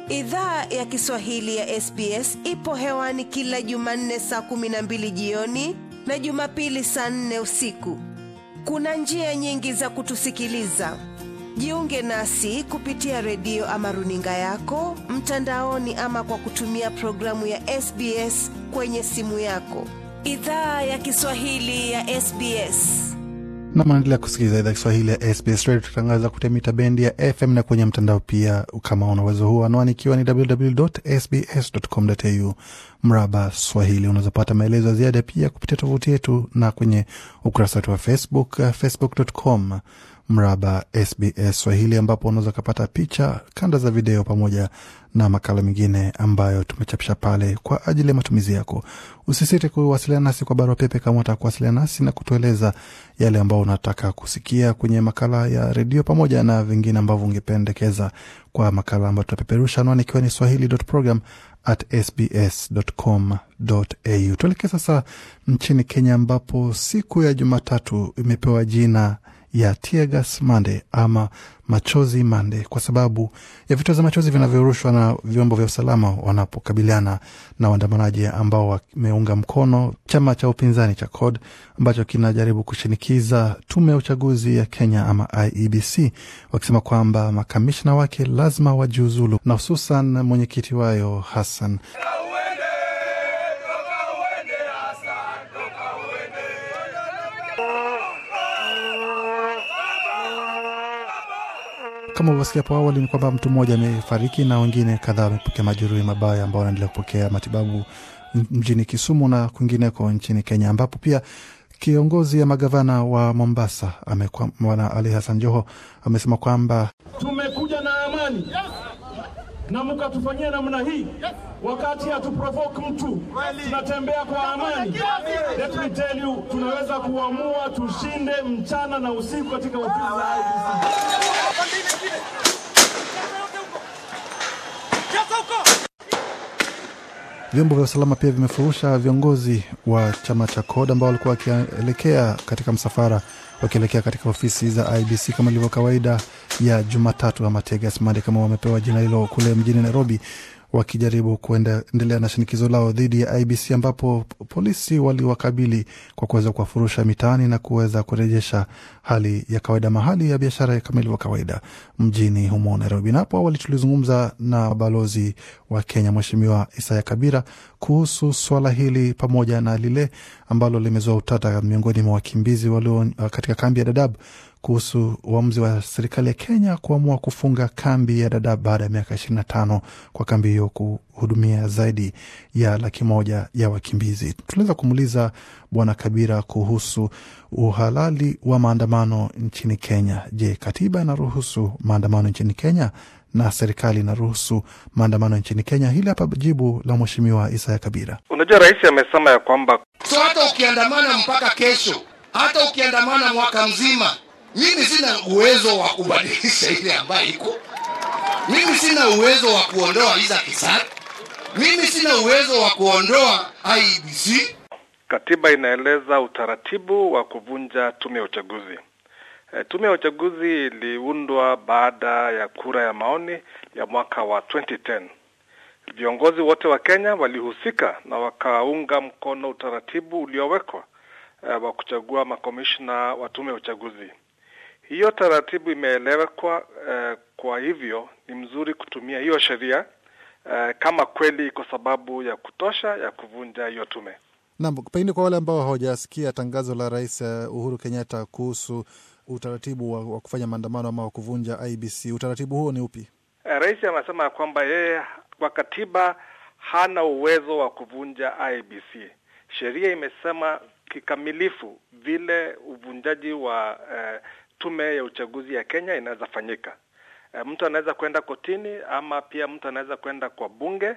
Idhaa ya Kiswahili ya SBS ipo hewani kila Jumanne saa kumi na mbili jioni na Jumapili saa nne usiku. Kuna njia nyingi za kutusikiliza. Jiunge nasi kupitia redio ama runinga yako mtandaoni, ama kwa kutumia programu ya SBS kwenye simu yako. Idhaa ya Kiswahili ya SBS. na mnaendelea kusikiliza idhaa Kiswahili ya SBS Radio, tukitangaza kupitia mita bendi ya FM na kwenye mtandao pia. Kama una uwezo huo, anwani ikiwa ni www.sbs.com.au mraba Swahili. Unaweza pata maelezo ya ziada pia kupitia tovuti yetu na kwenye ukurasa wetu wa Facebook, uh, facebook.com mraba SBS Swahili, ambapo unaweza ukapata picha, kanda za video pamoja na makala mengine ambayo tumechapisha pale kwa ajili ya matumizi yako. Usisite kuwasiliana nasi kwa barua pepe kama unataka kuwasiliana nasi na kutueleza yale ambao unataka kusikia kwenye makala ya redio pamoja na vingine ambavyo ungependekeza kwa makala ambayo tutapeperusha, anwani ikiwa ni swahili.program at sbs.com.au. Tuelekee sasa nchini Kenya ambapo siku ya Jumatatu imepewa jina ya Tear Gas Monday ama machozi Monday kwa sababu ya vitoa za machozi vinavyorushwa na vyombo vya usalama wanapokabiliana na waandamanaji ambao wameunga mkono chama cha upinzani cha CORD ambacho kinajaribu kushinikiza tume ya uchaguzi ya Kenya ama IEBC, wakisema kwamba makamishna wake lazima wajiuzulu, na hususan mwenyekiti wayo Hassan Kama ulivyosikia hapo awali ni kwamba mtu mmoja amefariki na wengine kadhaa wamepokea majeruhi mabaya ambao wanaendelea kupokea matibabu mjini Kisumu na kwingineko nchini Kenya, ambapo pia kiongozi ya magavana wa Mombasa Bwana Ali Hassan Joho amesema kwamba tumekuja na amani na mkatufanyia namna hii wakati hatuprovoke mtu, tunatembea kwa amani. Let me tell you, tunaweza kuamua tushinde mchana na usiku katika ofisi za IEBC. vyombo vya usalama pia vimefurusha viongozi wa chama cha CORD ambao walikuwa wakielekea katika msafara wakielekea katika ofisi za IBC kama ilivyo kawaida ya Jumatatu ama Tear Gas Monday kama wamepewa jina hilo kule mjini Nairobi, wakijaribu kuendelea na shinikizo lao dhidi ya IBC ambapo polisi waliwakabili kwa kuweza kuwafurusha mitaani na kuweza kurejesha hali ya kawaida mahali ya biashara kama ilivyo kawaida mjini humo Nairobi. Na hapo awali tulizungumza na balozi wa Kenya Mheshimiwa Isaya Kabira kuhusu swala hili pamoja na lile ambalo limezua utata miongoni mwa wakimbizi walio katika kambi ya Dadaab kuhusu uamuzi wa serikali ya Kenya kuamua kufunga kambi ya Dadaab baada ya miaka ishirini na tano kwa kambi hiyo kuhudumia zaidi ya laki moja ya wakimbizi. Tunaweza kumuuliza Bwana Kabira kuhusu uhalali wa maandamano nchini Kenya. Je, katiba inaruhusu maandamano nchini Kenya na serikali inaruhusu maandamano nchini Kenya? Hili hapa jibu la Mheshimiwa Isaya Kabira. Unajua, rais amesema ya kwamba so hata ukiandamana mpaka kesho, hata ukiandamana mwaka mzima mimi sina uwezo wa kubadilisha ile ambayo iko. Mimi sina uwezo wa kuondoa Isa Kisari. Mimi sina uwezo wa kuondoa IEBC. katiba inaeleza utaratibu wa kuvunja tume ya uchaguzi. E, tume ya uchaguzi iliundwa baada ya kura ya maoni ya mwaka wa 2010. Viongozi wote wa Kenya walihusika na wakaunga mkono utaratibu uliowekwa e, wa kuchagua makomishna wa tume ya uchaguzi. Hiyo taratibu imeelewekwa eh, kwa hivyo ni mzuri kutumia hiyo sheria eh, kama kweli iko sababu ya kutosha ya kuvunja hiyo tume. Naam, pengine kwa wale ambao hawajasikia tangazo la Rais uh, Uhuru Kenyatta kuhusu utaratibu wa, wa kufanya maandamano ama wa kuvunja IBC, utaratibu huo ni upi? Eh, rais amesema ya kwamba yeye kwa katiba hana uwezo wa kuvunja IBC. Sheria imesema kikamilifu vile uvunjaji wa eh, tume ya uchaguzi ya Kenya inaweza fanyika. E, mtu anaweza kwenda kotini ama pia mtu anaweza kwenda kwa bunge,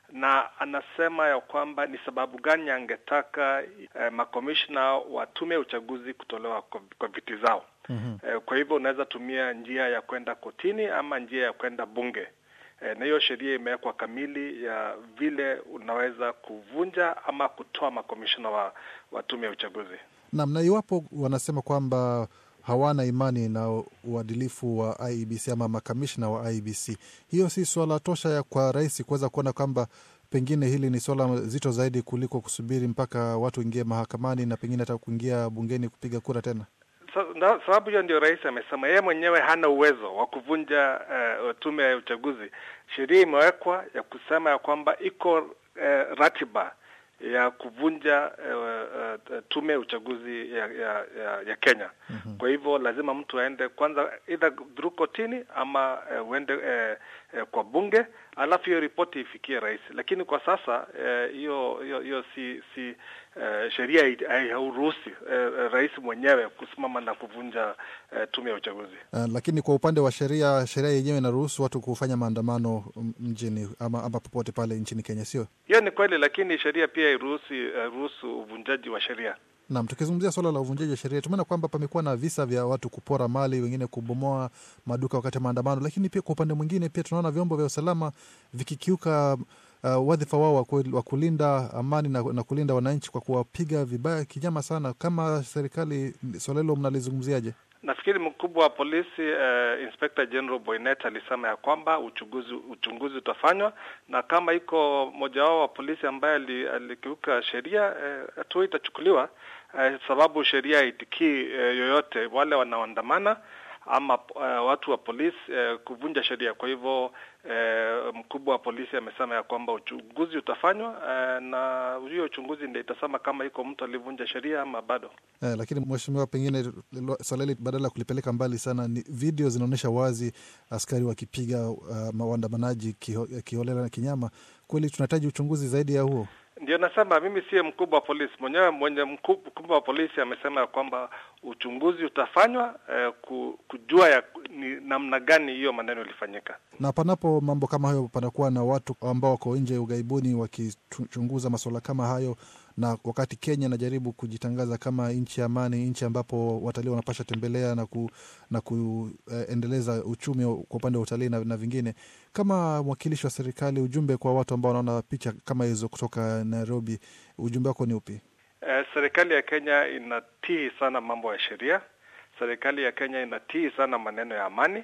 na anasema ya kwamba ni sababu gani angetaka e, makomishna wa tume ya uchaguzi kutolewa kwa, kwa viti zao. mm -hmm. E, kwa hivyo unaweza tumia njia ya kwenda kotini ama njia ya kwenda bunge. E, na hiyo sheria imewekwa kamili ya vile unaweza kuvunja ama kutoa makomishna wa, wa tume ya uchaguzi. Naam, na iwapo wanasema kwamba hawana imani na uadilifu wa IEBC ama makamishna wa IEBC. Hiyo si swala tosha ya kwa rais kuweza kuona kwamba pengine hili ni swala zito zaidi kuliko kusubiri mpaka watu waingie mahakamani na pengine hata kuingia bungeni kupiga kura tena? Sa- na- sababu hiyo ndio rais amesema yeye mwenyewe hana uwezo wa kuvunja uh, tume ya uchaguzi. Sheria imewekwa ya kusema ya kwamba iko uh, ratiba ya kuvunja uh, uh, tume ya uchaguzi ya, ya, ya, ya Kenya. Mm-hmm. Kwa hivyo lazima mtu aende kwanza either through kotini ama uh, uende uh, uh, kwa bunge alafu hiyo ripoti ifikie rais. Lakini kwa sasa eh, hiyo uh, hiyo hiyo si si uh, sheria hai- hairuhusi uh, rais mwenyewe kusimama na kuvunja uh, tume ya uchaguzi. Uh, lakini kwa upande wa sheria, sheria yenyewe inaruhusu watu kufanya maandamano m- mjini ama, ama popote pale nchini Kenya, sio? Hiyo ni kweli, lakini sheria pia hairuhusi uh, ruhusu uvunjaji wa sheria. Naam, tukizungumzia suala la uvunjaji wa sheria, tumeona kwamba pamekuwa na visa vya watu kupora mali, wengine kubomoa maduka wakati wa maandamano, lakini pia kwa upande mwingine pia tunaona vyombo vya usalama vikikiuka uh, wadhifa wao wa ku- wa kulinda amani na, na kulinda wananchi kwa kuwapiga vibaya kinyama sana. Kama serikali, suala hilo mnalizungumziaje? Nafikiri mkubwa wa polisi uh, Inspector General Boynet alisema ya kwamba uchunguzi uchunguzi utafanywa na kama iko mmoja wao wa polisi ambaye ali- alikiuka sheria eh, hatua itachukuliwa eh, sababu sheria haitikii eh, yoyote wale wanaoandamana ama uh, watu wa polisi uh, kuvunja sheria. Kwa hivyo uh, mkubwa wa polisi amesema ya kwamba uchunguzi utafanywa uh, na hiyo uchunguzi ndio itasema kama iko mtu alivunja sheria ama bado. Eh, lakini mheshimiwa, pengine lo- swala hili badala ya kulipeleka mbali sana, ni video zinaonyesha wazi askari wakipiga uh, waandamanaji kiho, kiholela na kinyama. Kweli tunahitaji uchunguzi zaidi ya huo. Ndio nasema mimi siye mkubwa wa polisi mwenyewe. Mwenye mku- mkubwa wa polisi amesema ya kwamba uchunguzi utafanywa eh, ku- kujua ya ni namna gani hiyo maneno ilifanyika. na panapo mambo kama hayo, panakuwa na watu ambao wako nje ughaibuni wakichunguza masuala kama hayo, na wakati Kenya inajaribu kujitangaza kama nchi ya amani, nchi ambapo watalii wanapasha tembelea na ku, na kuendeleza uchumi kwa upande wa utalii na, na vingine. Kama mwakilishi wa serikali, ujumbe kwa watu ambao wanaona picha kama hizo kutoka Nairobi, ujumbe wako ni upi? Eh, serikali ya Kenya inatii sana mambo ya sheria. Serikali ya Kenya inatii sana maneno ya amani,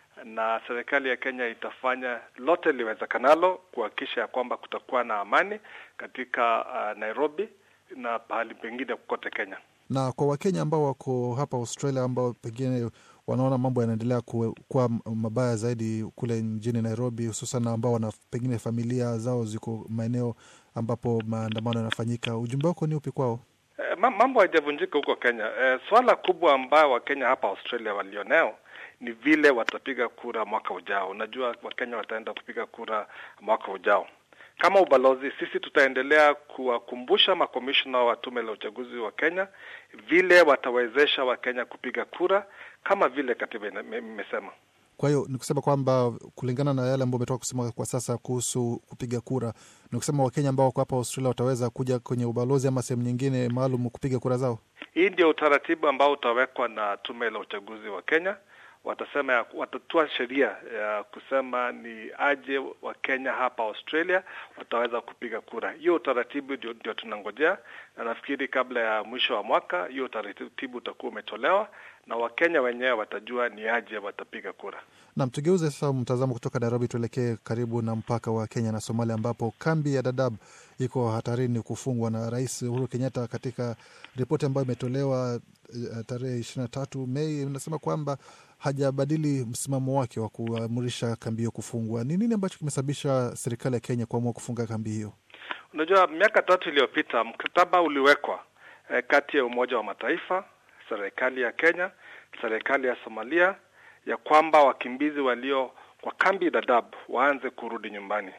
na serikali ya Kenya itafanya lote liwezekanalo kuhakikisha ya kwamba kutakuwa na amani katika uh, Nairobi na pahali pengine kote Kenya. na kwa Wakenya ambao wako hapa Australia ambao pengine wanaona mambo yanaendelea kuwe- kuwa mabaya zaidi kule mjini Nairobi, hususan ambao wana pengine familia zao ziko maeneo ambapo maandamano yanafanyika, ujumbe wako ni upi kwao? Eh, ma- mambo haijavunjika huko Kenya. Eh, swala kubwa ambayo Wakenya hapa Australia walioneo ni vile watapiga kura mwaka ujao. Unajua Wakenya wataenda kupiga kura mwaka ujao. Kama ubalozi, sisi tutaendelea kuwakumbusha makomishona wa tume la uchaguzi wa Kenya vile watawezesha Wakenya kupiga kura kama vile katiba ina- ime- imesema. Kwa hiyo ni kusema kwamba kulingana na yale ambayo umetoka kusema kwa sasa kuhusu kupiga kura, ni kusema Wakenya ambao wako hapa Australia wataweza kuja kwenye ubalozi ama sehemu nyingine maalum kupiga kura zao. Hii ndio utaratibu ambao utawekwa na tume la uchaguzi wa Kenya. Watasema ya, watatua sheria ya kusema ni aje wa Kenya hapa Australia wataweza kupiga kura. Hiyo utaratibu ndio, ndio tunangojea, na nafikiri kabla ya mwisho wa mwaka hiyo utaratibu utakuwa umetolewa na Wakenya wenyewe watajua ni aje watapiga kura. Nam, tugeuze sasa mtazamo kutoka Nairobi tuelekee karibu na mpaka wa Kenya na Somalia, ambapo kambi ya Dadaab iko hatarini kufungwa na Rais Uhuru Kenyatta. Katika ripoti ambayo imetolewa eh, tarehe ishirini na tatu Mei inasema kwamba hajabadili msimamo wake wa kuamrisha kambi hiyo kufungwa. Ni nini ambacho kimesababisha serikali ya Kenya kuamua kufunga kambi hiyo? Unajua, miaka tatu iliyopita mkataba uliwekwa eh, kati ya Umoja wa Mataifa, serikali ya Kenya, serikali ya Somalia ya kwamba wakimbizi walio kwa kambi Dadaab waanze kurudi nyumbani.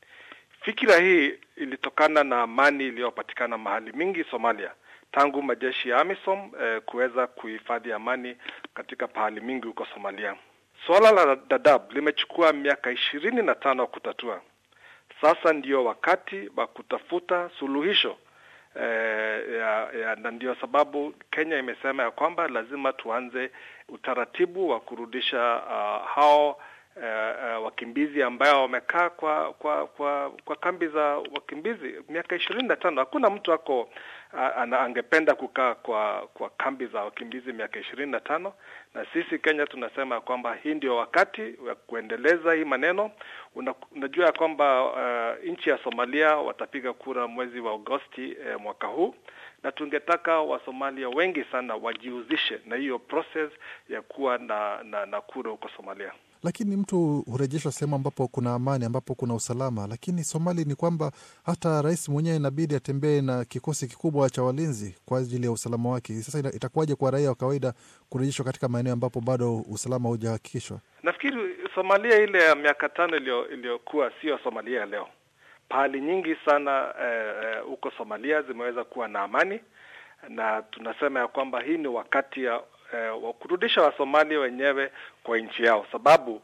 Fikira hii ilitokana na amani iliyopatikana mahali mingi Somalia tangu majeshi ya AMISOM eh, kuweza kuhifadhi amani katika pahali mingi huko Somalia. Suala la Dadaab limechukua miaka ishirini na tano kutatua. Sasa ndio wakati wa kutafuta suluhisho eh, ya, ya, na ndio sababu Kenya imesema ya kwamba lazima tuanze utaratibu wa kurudisha uh, hao uh, uh, wakimbizi ambao wamekaa kwa kwa kwa kwa kambi za wakimbizi miaka ishirini na tano. Hakuna mtu ako uh, ana, angependa kukaa kwa kwa kambi za wakimbizi miaka ishirini na tano, na sisi Kenya tunasema kwamba hii ndio wakati wa kuendeleza hii maneno. Una, unajua ya kwamba uh, nchi ya Somalia watapiga kura mwezi wa Agosti eh, mwaka huu na tungetaka Wasomalia wengi sana wajihusishe na hiyo process ya kuwa na, na, na kura huko Somalia. Lakini mtu hurejeshwa sehemu ambapo kuna amani, ambapo kuna usalama. Lakini Somali ni kwamba hata rais mwenyewe inabidi atembee na kikosi kikubwa cha walinzi kwa ajili ya usalama wake. Sasa itakuwaje kwa raia wa kawaida kurejeshwa katika maeneo ambapo bado usalama haujahakikishwa? Nafikiri Somalia ile ya miaka tano iliyokuwa sio Somalia ya leo. Pahali nyingi sana huko eh, eh, Somalia zimeweza kuwa na amani, na tunasema ya kwamba hii ni wakati ya eh, wa kurudisha Wasomalia wenyewe kwa nchi yao, sababu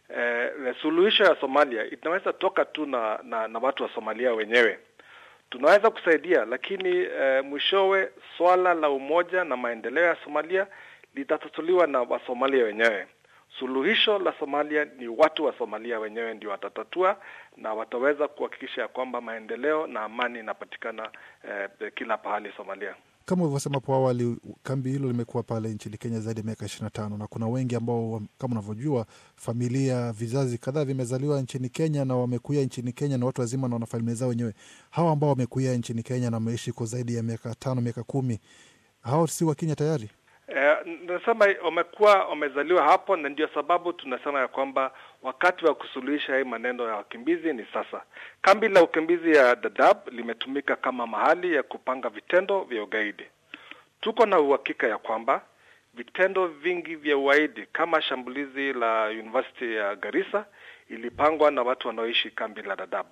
eh, suluhisho ya Somalia inaweza toka tu na, na, na watu wa Somalia wenyewe. Tunaweza kusaidia, lakini eh, mwishowe swala la umoja na maendeleo ya Somalia litatatuliwa na Wasomalia wenyewe. Suluhisho la Somalia ni watu wa Somalia wenyewe ndio watatatua na wataweza kuhakikisha ya kwamba maendeleo na amani inapatikana eh, kila pahali Somalia. Kama ulivyosema hapo awali, kambi hilo limekuwa pale nchini Kenya zaidi ya miaka ishirini na tano na kuna wengi ambao kama unavyojua, familia vizazi kadhaa vimezaliwa nchini Kenya na wamekuia nchini Kenya na watu wazima na wana familia zao wenyewe. Hawa ambao wamekuia nchini Kenya na wameishi kwa zaidi ya miaka tano, miaka kumi, hao si Wakenya tayari? Eh, nasema wamekuwa wamezaliwa hapo, na ndio sababu tunasema ya kwamba wakati wa kusuluhisha hii maneno ya wakimbizi ni sasa. Kambi la ukimbizi ya Dadaab limetumika kama mahali ya kupanga vitendo vya ugaidi. Tuko na uhakika ya kwamba vitendo vingi vya ugaidi kama shambulizi la University ya Garissa ilipangwa na watu wanaoishi kambi la Dadaab.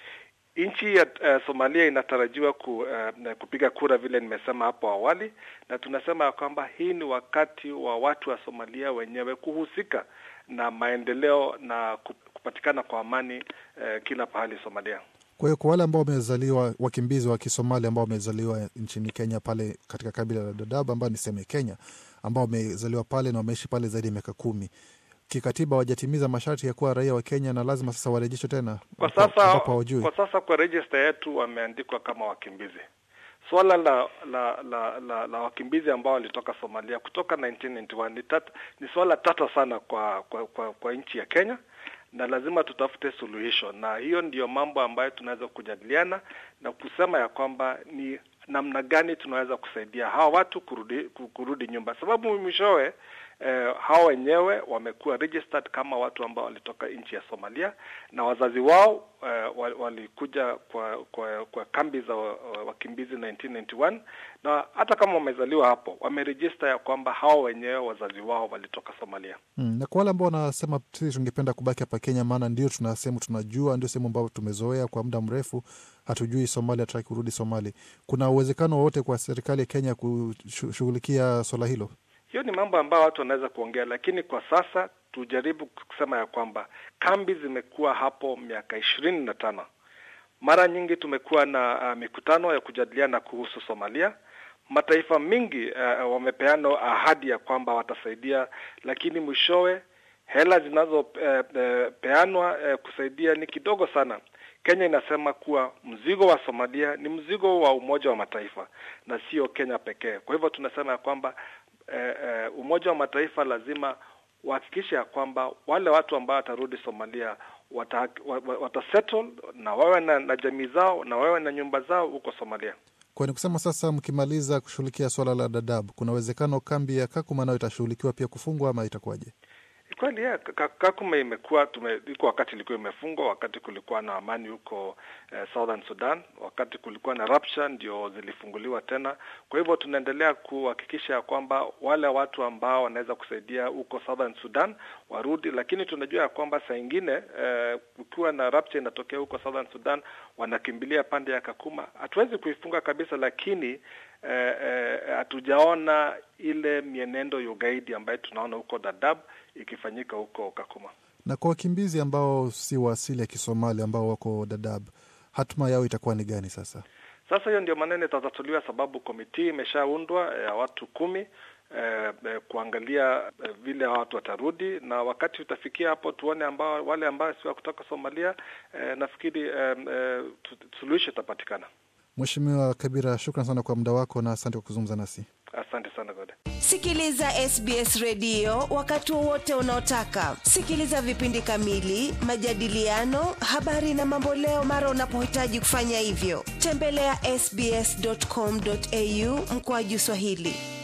Nchi ya uh, Somalia inatarajiwa ku, uh, kupiga kura vile nimesema hapo awali, na tunasema ya kwamba hii ni wakati wa watu wa Somalia wenyewe kuhusika na maendeleo na kupatikana kwa amani uh, kila pahali Somalia. Kwa hiyo kwa wale ambao wamezaliwa wakimbizi wa Kisomali ambao wamezaliwa nchini Kenya pale katika kabila la Dadaab ambao niseme Kenya, ambao wamezaliwa pale na wameishi pale zaidi ya miaka kumi kikatiba wajatimiza masharti ya kuwa raia wa Kenya na lazima sasa warejeshwe tena kwa sasa. Kwa sasa kwa rejista yetu wameandikwa kama wakimbizi. Swala la la la, la, la wakimbizi ambao walitoka Somalia kutoka 1991 ni, tat, ni swala tata sana kwa kwa, kwa, kwa nchi ya Kenya na lazima tutafute suluhisho, na hiyo ndiyo mambo ambayo tunaweza kujadiliana na kusema ya kwamba ni namna gani tunaweza kusaidia hawa watu kurudi kurudi nyumba, sababu mwishowe eh, hawa wenyewe wamekuwa registered kama watu ambao walitoka nchi ya Somalia na wazazi wao eh, walikuja kwa, kwa kwa kambi za wakimbizi 1991 na hata kama wamezaliwa hapo wamerejista ya kwamba hawa wenyewe wazazi wao walitoka Somalia. Hmm, na kwa wale ambao wanasema sisi tungependa kubaki hapa Kenya, maana ndio tuna sehemu tunajua, ndio sehemu ambayo tumezoea kwa muda mrefu, hatujui Somalia, tutaki kurudi Somali. Kuna uwezekano wowote kwa serikali ya Kenya kushughulikia swala hilo? Hiyo ni mambo ambayo watu wanaweza kuongea, lakini kwa sasa tujaribu kusema ya kwamba kambi zimekuwa hapo miaka ishirini na tano. Mara nyingi tumekuwa na uh, mikutano ya kujadiliana kuhusu Somalia. Mataifa mengi uh, wamepeana ahadi ya kwamba watasaidia, lakini mwishowe hela zinazopeanwa uh, uh, kusaidia ni kidogo sana. Kenya inasema kuwa mzigo wa Somalia ni mzigo wa Umoja wa Mataifa na sio Kenya pekee. Kwa hivyo tunasema ya kwamba eh, eh, Umoja wa Mataifa lazima wahakikishe ya kwamba wale watu ambao watarudi Somalia wata, watasettle na wawe na, na jamii zao na wawe na nyumba zao huko Somalia. Kwa ni kusema sasa, mkimaliza kushughulikia swala la Dadaab, kuna uwezekano kambi ya Kakuma nayo itashughulikiwa pia kufungwa ama itakuwaje? Kweli yeah, Kakuma imekuwa iko wakati ilikuwa imefungwa, wakati kulikuwa na amani huko eh, Southern Sudan, wakati kulikuwa na rapture ndio zilifunguliwa tena. Kwa hivyo tunaendelea kuhakikisha ya kwamba wale watu ambao wanaweza kusaidia huko Southern Sudan warudi, lakini tunajua ya kwamba saa ingine eh, kukiwa na rapture inatokea huko Southern Sudan, wanakimbilia pande ya Kakuma. Hatuwezi kuifunga kabisa, lakini hatujaona eh, eh, ile mienendo ya ugaidi ambayo tunaona huko Dadaab ikifanyika huko Kakuma. Na kwa wakimbizi ambao si wa asili ya Kisomali ambao wako Dadaab, hatma yao itakuwa ni gani sasa? Sasa hiyo ndio maneno itatatuliwa, sababu komiti imeshaundwa ya watu kumi eh, eh, kuangalia eh, vile hawa watu watarudi, na wakati utafikia hapo tuone ambao wale ambao si wa kutoka Somalia eh, nafikiri eh, eh, tu- suluhisho itapatikana. Mheshimiwa Kabira, shukran sana kwa muda wako na asante kwa kuzungumza nasi. Asante sana Gode. Sikiliza SBS redio wakati wowote unaotaka. Sikiliza vipindi kamili, majadiliano, habari na mamboleo mara unapohitaji kufanya hivyo. Tembelea ya sbs.com.au mkoaju Swahili.